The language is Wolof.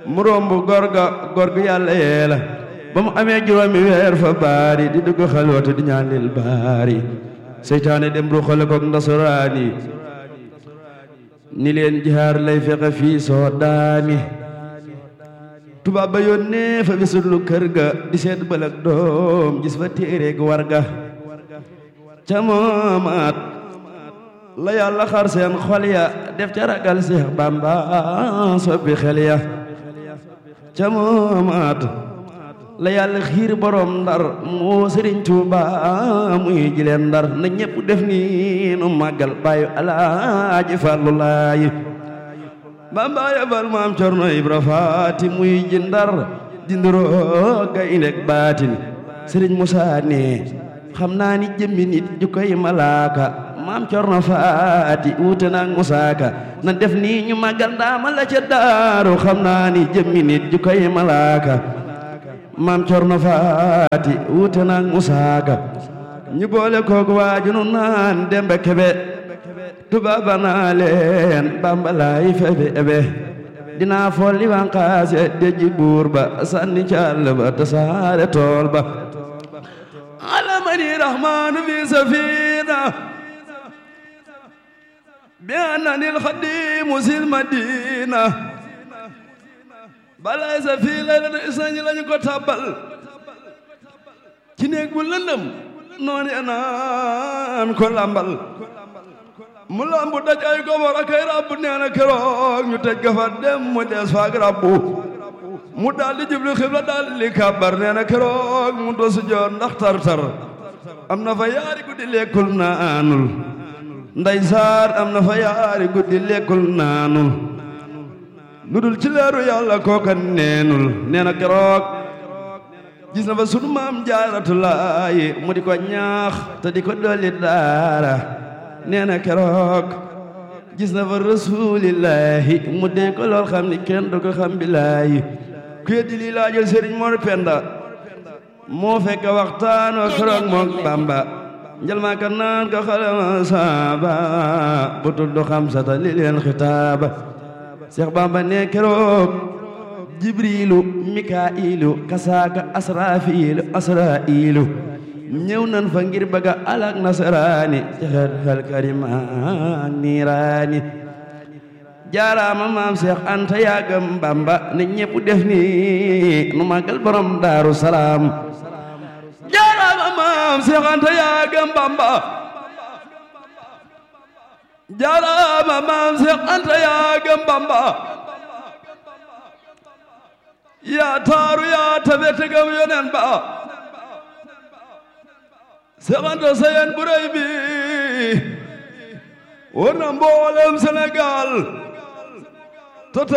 mu romb góor ga góor gu yàlla yee la ba mu amee juróomi weer fa baari di dugg xalwatu di ñaan lil baari seytaane dem ru xale koog ndasuraani ni leen jihaar lay fexe fii soo daani tubaab ba yónnee fa bisulu kër ga di seet bëlëg doom gis fa téere gu war ga ca moomaat la yàlla xar seen xol ya def ca ragal Seex Bamba soppi xel ya ca moomaat la yàlla xiir borom ndar moo Sëriñ Tuuba muy jileen ndar na ñépp def ni nu màggal bàyyu alaaji Fallu Laay Bamba yabal maam Cerno Ibra Faati muy ji ndar dinduroo gaynde baatin Sëriñ Musaa ne xam naa ni jëmmi nit ju koy malaaka maam Cerno Faati wuute naag Musaa Ka na def nii ñu màggal ndaama la ca daaru xam naa ni jëmmi nit ju koy malaaka maam Cerno Faati wuute naag Musaa Ka ñu boole koog waaju nu naan Demba Kebe tubaaba naa leen Bamba laay febe ebe dinaa folli wanqaase deji buur ba sànni càll ba tasaare tool ba alamani rahmanu fi safina bi annani alxadimu sil madina balay sa fii laylata isnañi lañu ko tabbal ci néeg bu lëndëm noonu naan ko lambal mu lambu daj ay gobor ak ay rabbu nee na keroog ñu tëj ga fa dem mu des faak rabbu mu daal di jublu xibla daal di kàbbar nee na keroog mu dosu joon ndax tar-tar am na fa yaari guddi lekkul naanul nday saar am na fa yaari guddi lekkul naanul lu dul ci leeru yàlla kooka neenul nee na keroog gis na fa sunu maam jaaratulaayi mu di ko ñaax te di ko dolli daara nee na keroog gis na fa rasulillahi mu dee ko lool xam ni kenn du ko xam bilaayi ku yeddi lii laajal sëriñ Mor Penda moo fekk waxtaan wa keroog mook Bamba njal maa ka naan ka xalama saaba bu tudd xam sata li leen xitaaba Seex Bamba ne keroog jibrilu mikailu kasaaka asrafilu asrailu ñëw nan fa ngir bëgga alak nasaraani ci xel xel karima niiraani jaaraama maam Seex Anta yaagam Bamba ne ñépp def ni nu màggal borom Daaru Salaam jaaraama maam Seex Anta yaagam Bamba jaaraama maam Seex Anta yaagam Bamba yaa taaru yaa tabe tegam yonen ba Seex Anta sayen bu rëy bi war na mboolem Sénégal